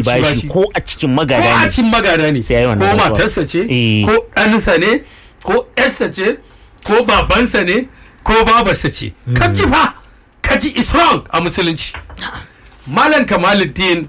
bashi ko a cikin ko magana a ne cikin magana ne Sai ya yi ko wannan rantsuwa. matarsa ce Eh. ko ɗansa ne ko ƴarsa ce ko babansa ne ko babarsa ce ka ji fa ka ji islam a musulunci malam kamaluddin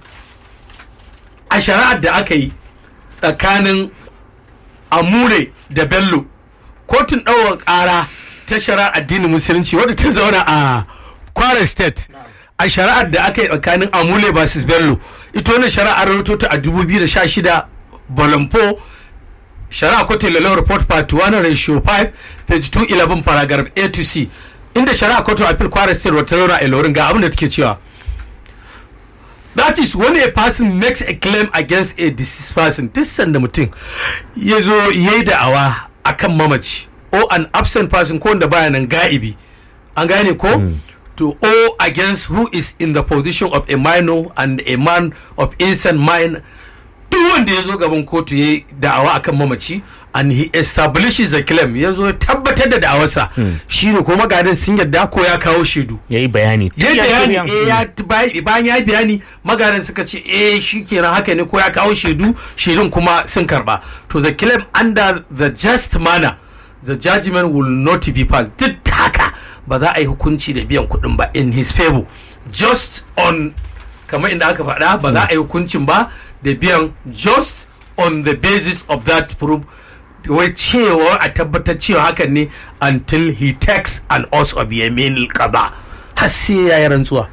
a shari'ar da aka yi tsakanin amure da bello kotun ɗaukar ƙara ta shari'ar addinin musulunci wadda ta zauna a kwara state a shari'ar da aka yi tsakanin amule vs bello ita wannan shari'ar rahoto ta a 2016 bolompo shari'a kotun lalau report part 1 ratio 5 page 211 paragraph a to c inda shari'a kotun appeal kwara state wata zauna a ilorin ga abin da take cewa That is when a person makes a claim against a deceased person. Duk sanda mutum ya zo ya yi da'awa a kan mamaci or an absent person ko wanda baya nan ga'ibi. An gane ko? To or against who is in the position of a minor and a man of innocent mind. Duk wanda ya zo gaban kotu ya yi da'awa a kan mamaci and he establishes the claim ya zo ya tabbatar da da'awarsa. Shi ne ko magadan sun yadda ko ya kawo shaidu. ya yi bayani ya bayani Tiryan- eh, ya bay- bayan ya yi bayani magaran suka ce eh shi kenan haka ne ko ya kawo shaidu shaidun kuma sun karba to the claim under the just manner the judgment will not be passed duk da haka ba za a yi hukunci da biyan kuɗin ba in his favor just on kamar inda aka faɗa ba za a yi hukuncin ba da biyan just on the basis of that proof wai cewa a tabbatar cewa hakan ne until he takes an oath of yamin qada har sai ya yi rantsuwa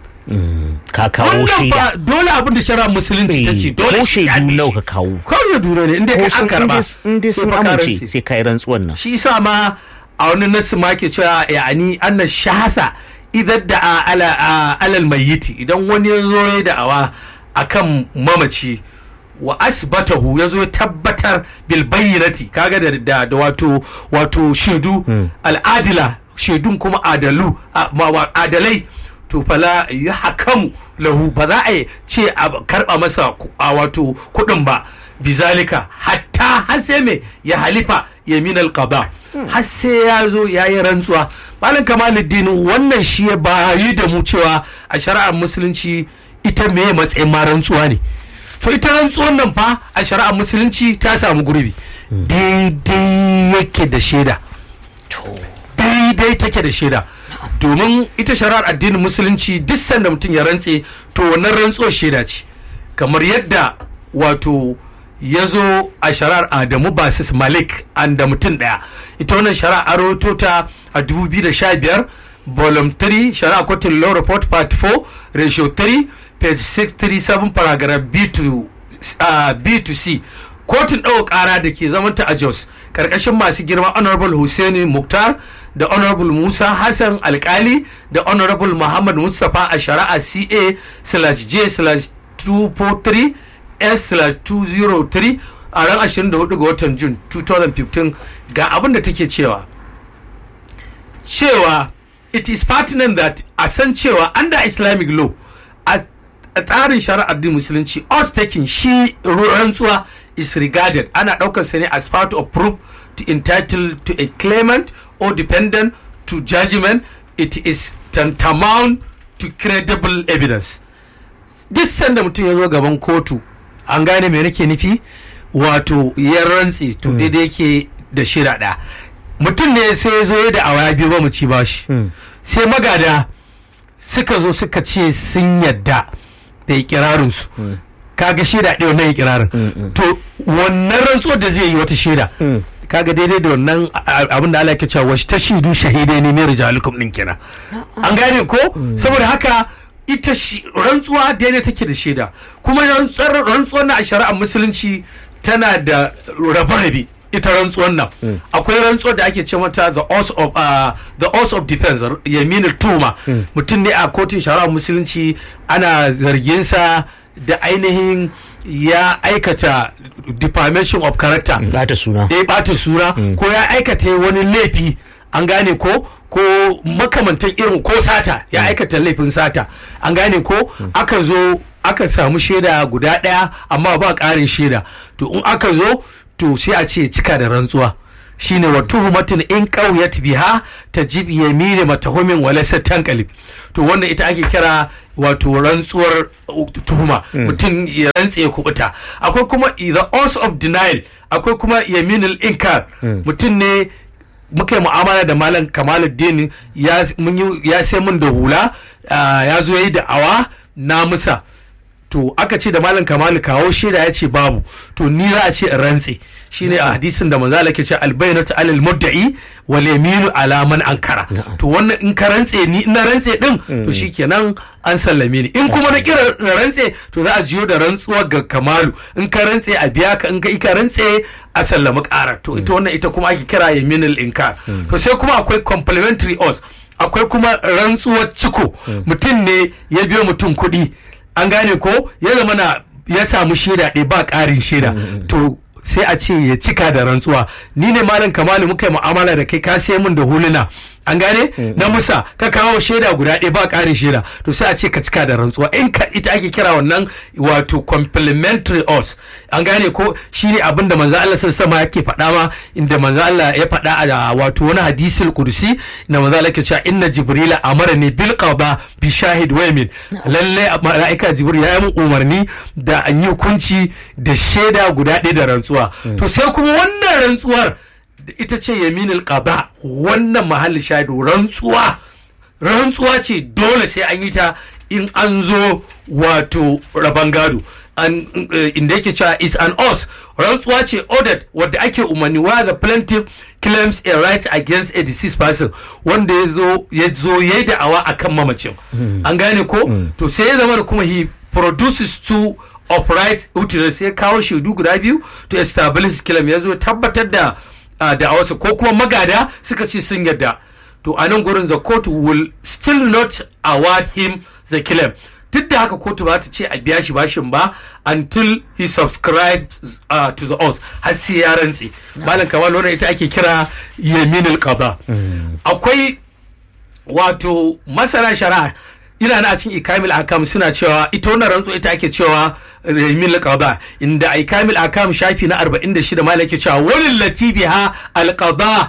ka kawo wannan shaida ba dole abin da shari'a musulunci ta ce dole ko shi ya shaidu bi nawa shi. ka kawo kawai ya dura ne inda ko ka sun an karba in dai sun sai fa ka amince rantse. sai ka yi rantsuwan nan shi sa ma a wani nasu ma ke cewa yani anna shahasa idan da a ala a alal mayyiti idan wani ya zo ya da'awa akan mamaci wa asbatahu ya zo ya tabbatar bil bayyinati kaga da da, da wato wato shaidu al'adila shaidun kuma adalu a- ma- wa- adalai to fala ya hakamu lahu ba za a yi ce a karba masa ku- a wato kuɗin ba bizalika hatta har sai me ya halifa yamin alqada har sai ya zo ya yi rantsuwa malam kamaluddin wannan shi ya bayi da mu cewa a shari'ar musulunci ita me matsayin ma rantsuwa ne to ita rantsuwan nan fa a shari'ar musulunci ta samu gurbi daidai yake da shaida daidai take da shaida domin ita shari'ar addinin musulunci duk sanda mutum ya rantse to wannan rantsuwar shaida ce kamar yadda wato ya zo a shari'ar adamu basis malik an da mutum daya ita wannan shari'a a rahoto ta a 2015 volume 3 shari'a kotun law report part 4 ratio 3 page 637 paragraph b to uh, b to c kotun ɗaukar ƙara da ke zamanta a jos ƙarƙashin masu girma honorable hussaini muktar da honorable musa hassan alkali da honorable muhammad mustapha a shari'a ca slash j slash 243 s slash 203 a ran 24 ga watan jun 2015 ga abin da take cewa cewa it is pertinent that a san cewa under islamic law a a tsarin shari'ar din musulunci us taking shi rantsuwa is regarded ana daukar sa ne as part of proof to entitle to a claimant or dependent to judgment it is tantamount to credible evidence duk sanda mutum ya zo gaban kotu an gane me nake nufi wato ya rantse to daidai yake da shida ɗaya mutum ne sai ya zo da awaya biyu ba mu ci bashi sai magada suka zo suka ce sun yadda da ikirarinsu kaga shaida ɗaya wannan ikirarin to wannan rantsuwar da zai yi wata shaida kaga daidai da wannan a- abin da Allah ke cewa wasu ta shaidu shahidai ne mai rijalukum din kenan an gane ko saboda haka ita shi rantsuwa daidai take da shaida kuma rantsuwar rantsuwar na a shari'ar musulunci tana da rabe-rabe ita rantsuwar nan akwai rantsuwar da ake ce mata the oath of uh, the oath of defense yaminul tuma mutum ne a kotun shari'ar musulunci ana zargin sa da ainihin ya aikata defamation of character Bata suna. ya bata suna ko ya aikata wani laifi an gane ko ko makamantan irin ko sata ya aikata laifin sata an gane ko aka zo aka samu shaida guda ɗaya amma ba ƙarin shaida to in aka zo to sai a ce cika da rantsuwa shine wa tuhumatin in qawyat biha tajib yamini matahumin wa laysa tanqalib to wannan ita ake kira wato rantsuwar uh, tuhuma mutum ya rantse ya kubuta akwai kuma the oath of denial akwai kuma yaminul inkar mutum ne muka yi mu'amala da malam kamaluddin ya mun yi ya sai mun da hula ah, ya zo yi da awa na musa to aka ce da malam kamalu kawo shaida ya ce babu to ni za a ce in rantse shine a hadisin da manzo Allah ke ce albayyinatu alal mudda'i wal yaminu ala man ankara to wannan in ka rantse ni in na rantse din to shikenan an sallame ni in kuma na kira na rantse to za a jiyo da rantsuwar ga kamalu in ka rantse a biya ka in ka ka rantse a sallami ƙara to ita wannan ita kuma ake kira yaminul inkar to sai kuma akwai complementary oath akwai kuma rantsuwar ciko mutum ne ya biyo mutum kuɗi an gane ko ya zama na ya samu shaida ɗaya ba ƙarin shaida to sai a ce ya cika da rantsuwa ni ne malam kamalu muka yi mu'amala da kai ka sai min da huluna an gane na musa ka kawo shaida guda ɗaya ba ƙarin shaida to sai a ce ka cika da rantsuwa in ka ita ake kira wannan wato complementary oath an gane ko shine abin da manzo Allah sama yake faɗa ma inda manzo Allah ya faɗa a wato wani hadisul kursi na manzo Allah ke cewa inna jibrila amara ne bil qada bi shahid wa yamin lalle malaika jibril ya yi mun umarni da an yi hukunci da shaida guda ɗaya da rantsuwa to sai kuma wannan rantsuwar da ita ce yaminul qada wannan mahalli shaidu rantsuwa rantsuwa ce dole sai an yi ta in an zo wato raban gado an uh, inda yake cewa is an os rantsuwa ce ordered wadda ake umarni where the plaintiff claims a right against a deceased person wanda ya zo ya zo ya yi da'awa akan mamacin an gane ko to sai ya zama da kuma he produces two upright witnesses sai kawo shaidu guda biyu to establish claim ya zo tabbatar da uh, da'awarsa ko kuma magada suka ce sun yarda to a nan gurin the court will still not award him the claim duk da haka kotu ba ta ce a biya shi bashin ba until he subscribes uh, to the oath har sai ya rantse malam kamal wannan ita ake kira yaminul qada akwai wato masana shari'a ina na cikin ikamil akam suna cewa ita wannan rantsu ita ake cewa yaminul qada inda a ikamil akam shafi na 46 malam yake cewa walil latibiha al qada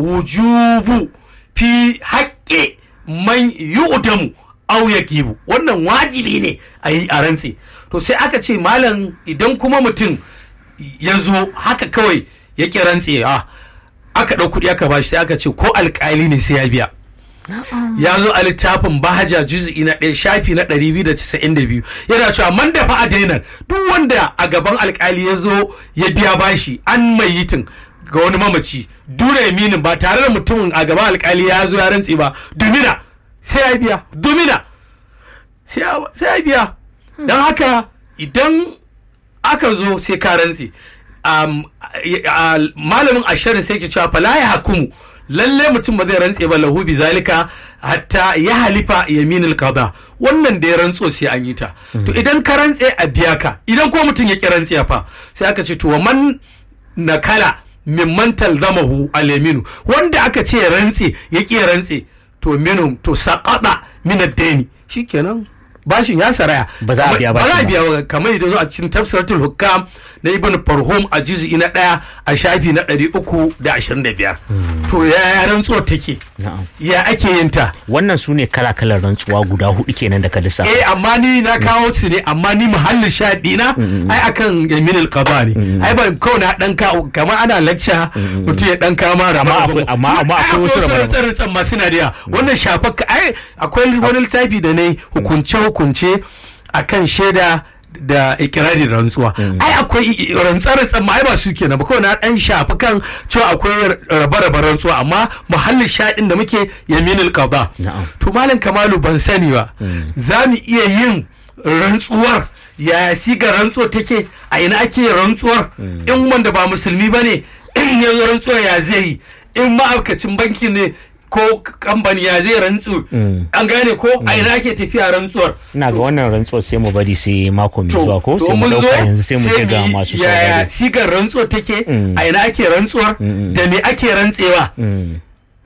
wujubu fi haƙƙi man yu'damu au ya gibu wannan wajibi ne a yi a rantse to sai aka ce malam idan kuma mutum ya zo haka kawai ya ƙi rantse a aka ɗau kuɗi aka bashi sai aka ce ko alƙali ne sai ya biya ya zo a littafin bahaja juz'i na ɗaya shafi na ɗari biyu da casa'in da biyu yana cewa man da fa a dainar duk wanda a gaban alƙali ya zo ya biya bashi an mai yitin ga wani mamaci dura yaminin ba tare da mutumin a gaban alƙali ya zo ya rantse ba dumina sai ya biya domina sai ya biya don haka idan aka zo sai ka rantse malamin ashirin sai ke cewa fala ya hakumu lalle mutum ba zai rantse ba lahu bi zalika hatta ya halifa yaminul qada wannan da ya rantso sai an yi ta to idan ka rantse a biya ka idan ko mutum ya ki rantse fa sai aka ce to wa man nakala mimman talzamahu al-yaminu wanda aka ce ya rantse ya ki rantse to minhum to saqada min ad-dayni shikenan bashin ya saraya Ba za a biya ba za a bashin ba. biya ba kamar yadda zo a cikin tafsiratul hukam na ibn farhum a juz'i na daya a shafi na 325 to ya ya rantsuwar take Na'am. ya ake yin ta wannan su ne kala-kalar rantsuwa guda hudu kenan da ka lissafa eh amma ni na kawo su ne amma ni muhallin shaɗi na ai akan yamin alqada ne ai ban kawai na dan kawo kamar ana lacca mutum ya dan kama rama Amma akwai- amma- amma akwai wasu rama-rama. tsarin tsan masu na da yawa. wannan shafakka ai akwai wani littafi da ne hukunce hukunce akan shaida da ikirari da rantsuwa ai akwai rantsar ma ai ba su kenan ba kawai na dan shafi kan cewa akwai rabe-rabe rantsuwa amma muhallin shaɗin da muke yaminul qada Na'am. to malam kamalu ban sani ba za mu iya yin rantsuwar yaya siga rantsuwar take a ina ake yin rantsuwar in wanda ba musulmi ba ne in ya zo rantsuwar ya zai yi in ma'aikacin banki ne ko kamfani ya zai rantsu an gane ko a ina ake tafiya rantsuwar ina ga wannan rantsuwar sai mu bari sai mako mai to zuwa ko to sai mu mun zo dauka yanzu sai mu je ga yi masu yaya saurare sigar rantsuwar take a ina ake rantsuwar da me ake rantsewa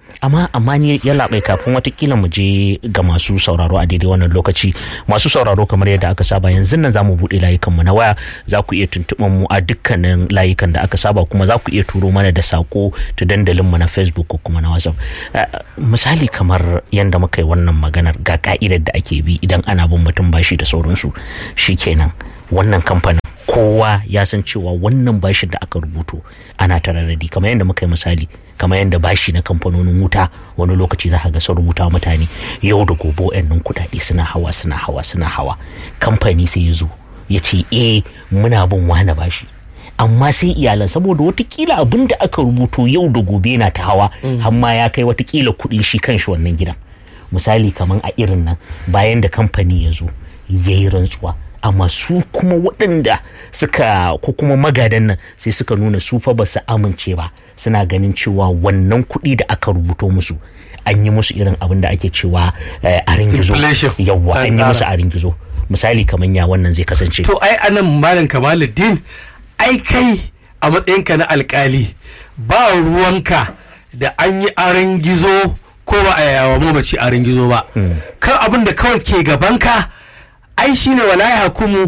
amma amma ni ya labai kafin watakila mu je ga masu sauraro a daidai wannan lokaci masu sauraro kamar yadda aka saba yanzu nan za mu buɗe layukan mu na waya za ku iya tuntuɓar mu a dukkanin layukan da aka saba kuma za ku iya turo mana da sako ta dandalin mu na facebook ko kuma na whatsapp misali kamar yadda muka yi wannan maganar ga ka'idar da ake bi idan ana bin mutum bashi da sauransu shikenan wannan kamfanin kowa ya san cewa wannan bashin da aka rubuto ana tararradi kamar yadda muka yi misali kamar yadda bashi na kamfanonin wuta wani lokaci za ka ga sun rubuta mutane yau da gobe wayannan kuɗaɗe suna hawa suna hawa suna hawa kamfani sai ya zo ya ce eh muna bin wani bashi amma sai iyalan saboda watakila abin da aka rubuto yau da gobe na ta hawa amma ya kai watakila kuɗin shi kan shi wannan gidan misali kamar a irin nan bayan da kamfani ya zo ya yi rantsuwa amma su kuma waɗanda suka ko kuma magadan nan sai suka nuna su fa ba su amince ba suna ganin cewa wannan kuɗi da aka rubuto musu an yi musu irin abin da ake cewa a ringizo yawwa an yi musu a ringizo misali kamar ya wannan zai kasance to ai anan malam kamaluddin ai kai a matsayinka na alkali ba ruwanka da an yi aron gizo ko ba a yawa mamaci aron gizo ba kan abin da kawai ke gabanka ai shine wala ya hukumu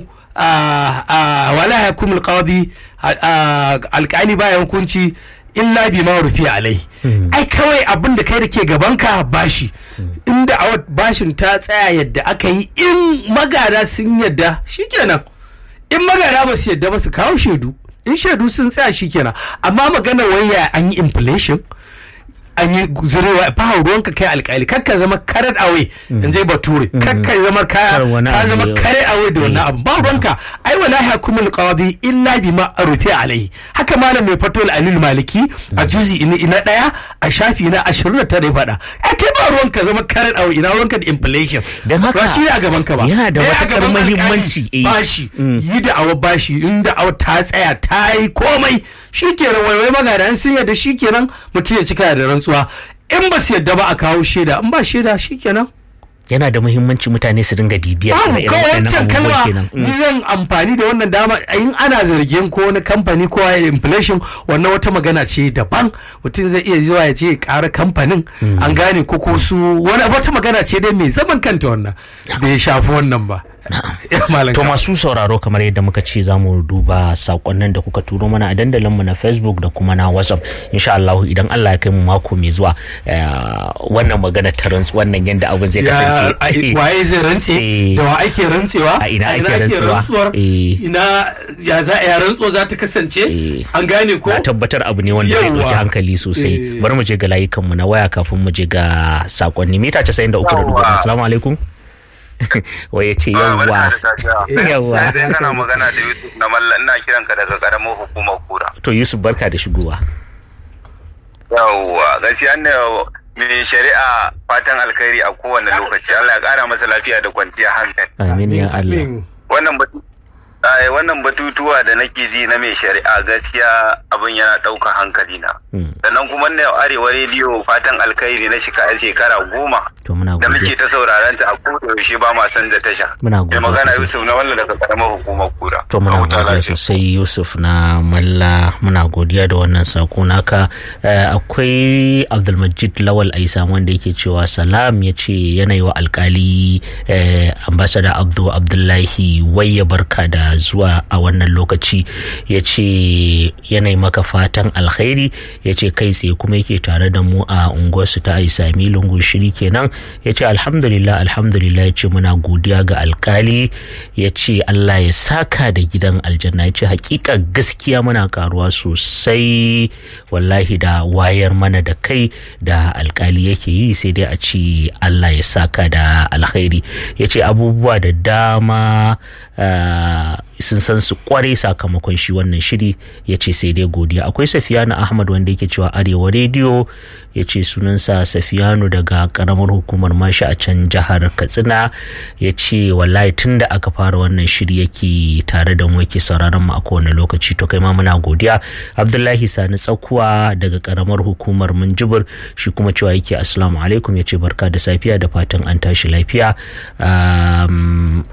wala ya hukumu alqadi alkali baya hukunci illa bi ma rufi alai ai kawai abin da kai da ke gabanka bashi inda a bashin ta tsaya yadda aka yi in magada sun yadda shikenan in magada ba su yadda ba su kawo shaidu in shaidu sun tsaya shikenan amma magana waya an yi inflation an yi zurewa ba ruwanka kai alkali kakka zama karat away in je bature kakka zama kaya ka zama kare away da wannan abu ba ruwanka ai wala hukumul qadi illa bima rufi alai haka malam mai fatul alil maliki a juzi ina daya a shafi na 29 ya fada ai kai ba ruwanka zama karat away ina ruwanka da inflation dan haka ba shi a gaban ka ba yana da matakar muhimmanci bashi yi da awa bashi inda awa ta tsaya ta yi komai shikenan waiwai magana sun yadda shikenan mutum ya cika da rantsuwa in ba su yadda ba a kawo shaida in ba shaida shikenan yana da muhimmanci mutane su dinga bibiyar Babu irin kawai waɗannan wancan abubuwan kalma kenan ni zan amfani da wannan dama in ana zargin ko wani kamfani ko ya inflation wannan wata magana ce daban mutum zai iya zuwa ya ce ya ƙara kamfanin an gane ko ko su wani wata magana ce dai mai zaman kanta wannan bai shafi wannan ba Ya malam To ka- masu sauraro kamar yadda muka ce za mu duba sakonnin da kuka turo mana a dandalinmu na Facebook da kuma na WhatsApp. Insha Allah idan Allah ya kai mu mako mai zuwa eh, wannan magana ta rantsu wannan yadda abin zai ya kasance. a- waye zai rantse Eh. da wa ake rantsewa A ina ake rantsewa? rantsuwar Eh. ina ya za a rantsuwa za ta kasance Eh. an gane ko Na tabbatar abu ne wanda zai Yawwa. ɗauki hankali sosai. Eh. Bari mu je ga layukanmu na waya kafin mu je ga sakonni. Mita 93 da dubu. Yawwa. Assalamu alaikum. Wai ya ce yawwa. Yawwa. Sai kana magana da Yusuf na malla ina kiran ka daga karamar hukumar kura. To Yusuf barka da shigowa. Yawwa gaskiya ne mai shari'a fatan alkhairi a kowane lokaci Allah ya kara masa lafiya da kwanciya hankali. Amin ya Allah. Amin. Wannan batu ai, wannan batutuwa da nake ji na mai shari'a gaskiya abin yana ɗaukar hankali na. Mm. Sannan kuma na arewa rediyo fatan alkhairi na shika- shekara goma To muna da muke godiya. ta sauraron ta a koda yaushe ba ma san da tasha. Muna Mai godiya magana sosai. Yusuf na walla daga karamar hukumar kura. To muna Huta godiya lafiya. sosai Yusuf na Malla muna godiya da wannan sako naka Eh, akwai Abdulmajid Lawal Aisa wanda yake cewa salam ya ce yanayi wa alkali eh, ambasada Abdu Abdullahi wai ya barka da zuwa a wannan lokaci ya ce yanayi maka fatan alkhairi ya ce kai tsaye kuma yake tare da mu a unguwarsu ta Aisami lungun shiri kenan ya ce alhamdulillah alhamdulillah ya ce muna godiya ga alkali ya ce Allah ya saka da gidan aljanna ya ce hakika gaskiya muna karuwa sosai wallahi da wayar mana da kai da alkali yake yi sai dai a ce Allah ya saka da alkhairi ya ce abubuwa da dama ah, sun san su kware sakamakon shi wannan shiri ya ce sai dai godiya akwai safiyanu ahmad wanda yake cewa arewa rediyo ya ce sunansa safiyanu daga karamar hukumar mashi a can jihar katsina ya ce wallahi tun da aka fara wannan shiri yake tare da mu yake sauraron mu a kowane lokaci to kai ma muna godiya abdullahi sani tsakuwa daga karamar hukumar minjibir shi kuma cewa yake assalamu alaikum ya ce barka da safiya da fatan an tashi lafiya Um,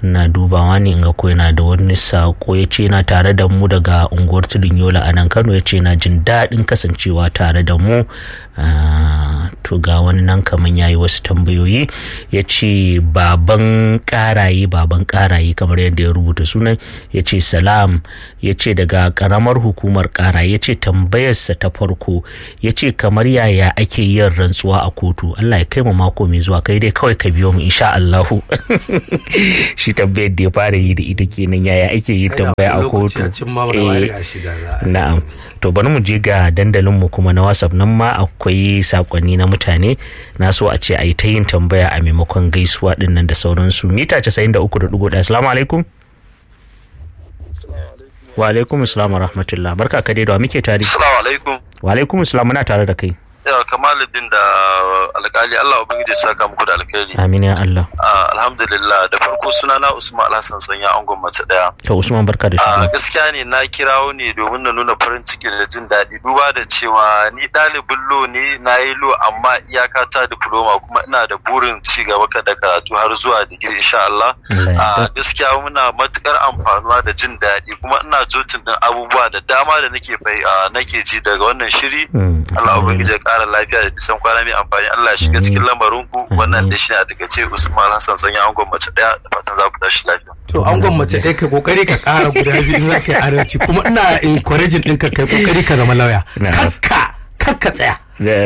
na dubawa ne in ga ko yana da wani sako ya ce yana tare da mu daga unguwar tudun yola a nan kano ya ce na jin daɗin kasancewa tare da mu to ga wani nan kaman ya yi wasu tambayoyi ya ce baban ƙaraye baban ƙaraye kamar yadda ya rubuta sunan ya ce salam ya ce daga ƙaramar hukumar ƙaraye ya ce tambayarsa ta farko ya ce kamar yaya ake yin rantsuwa a kotu allah ya kai mu mako mai zuwa kai dai kawai ka biyo mu insha allahu shi tambayar da ya fara yi da ita kenan yaya ake yin tambaya a kotu na'am to bari mu je ga dandalin mu kuma na whatsapp nan ma akwai sakonni na mutane na so a ce a yi ta yin tambaya a maimakon gaisuwa din nan da sauransu mita 93.1 assalamu alaikum wa alaikum assalam wa rahmatullah barka ka dai da muke tare assalamu alaikum wa alaikum assalam muna tare da kai yawa kamaluddin da alkali Allah ubangiji ya saka muku da alkhairi amin ya Allah alhamdulillah da farko suna na Usman Alhassan sanya angon mace daya to Usman barka da shigo gaskiya ne na kirawo ne domin na nuna farin ciki da jin daɗi duba da cewa ni ɗalibin lo ne na yi lo amma iyaka ta diploma kuma ina da burin ci gaba da karatu har zuwa digiri insha Allah gaskiya muna matukar amfanuwa da jin daɗi kuma ina jotin din abubuwa da dama da nake nake ji daga wannan shiri Allah ubangiji ya kara lafiya da nisan kwana mai amfani Allah ya shiga cikin lamarin ku wannan da shi ne a daga ce Usman Hassan sanya angon mace daya da fatan za ku tashi lafiya. To angon mace ɗaya ka kokari ka kara guda biyu in za ka yi adalci kuma ina encouraging ɗinka kai kokari ka zama lauya. Kakka kakka tsaya.